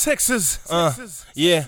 Texas. Uh, yeah.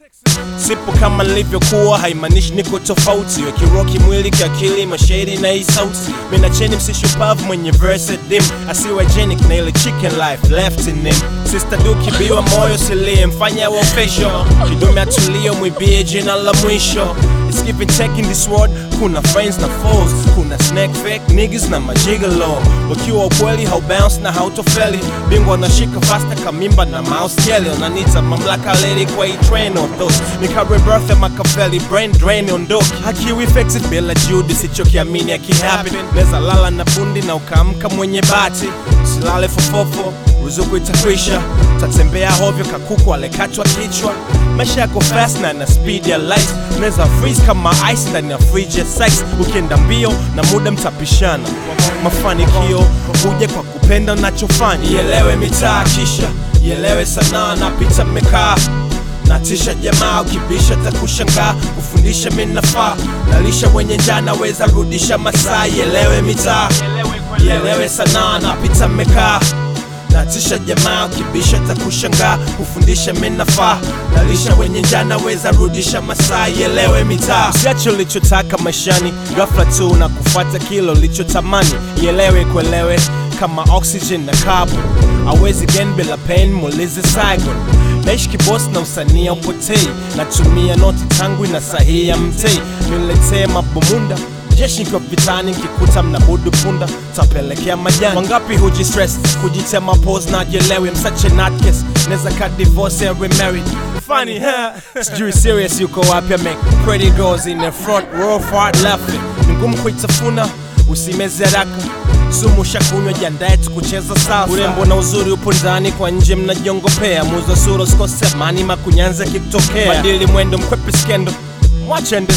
Sipo kama nilivyokuwa haimaanishi niko tofauti, wekiroa kimwili, kiakili, mashairi na hii sauti. Mina cheni msishupavu mwenye verse dim, asiwe genic na ile chicken life left in him. Sister du kibiwa moyo silie, mfanya wa official, kidume atulio, mwibie jina la mwisho. It's give and take in this world, kuna friends na foes, kuna snack fake niggas na majigalo. Wakiwa ukweli haubounce na hautofeli, bingwa nashika fasta kamimba na mouse jelly, unanita mamlaka lady kwa hii train of those nika rebirth ya Machiavelli brain drain ondoki hakiwi effective bila juhudi sichokiamini akihappen neza lala na bundi na ukaamka mwenye bati usilale fofofo ruzuku itakwisha tatembea hovyo kakuku alekachwa kichwa maisha yako fast na na speed ya light neza freeze kama ice ndani ya fridge ya sex ukienda mbio na muda mtapishana mafanikio huja kwa kupenda unachofanya ielewe mitaa kisha ielewe sanaa na picha mmekaa natisha jamaa ukibisha takushangaa kufundisha minafaa nalisha wenye njaa naweza rudisha masaa ielewe mitaa ielewe sanaa napita mmekaa natisha jamaa ukibisha takushangaa kufundisha minafaa nalisha wenye njaa naweza rudisha masaa ielewe mitaa usiache ulichotaka maishani ghafla tu na kufuata kilo ulichotamani ielewe kuelewe kama oxygen na carbon awezi gen bila pain mulize Saigon naishi kibosi na usania upotei natumia noti tangu na sahihi ya mtei niletee mabomunda jeshi kwa vitani nkikuta mnabudu punda tapelekea majani wangapi huji stress kujitema pose na jelewi msache natkes neza ka divorce and remarried funny huh? sijui serious yuko wapi make pretty girls in the front row far left ni ngumu kuitafuna usimeze haraka sumu shakunywa jiandae tukucheza sasa urembo na uzuri upo ndani kwa nje mnajiongopea muzo sura usikose amani makunyanza kikutokea badili mwendo mkwepe skendo mwache ende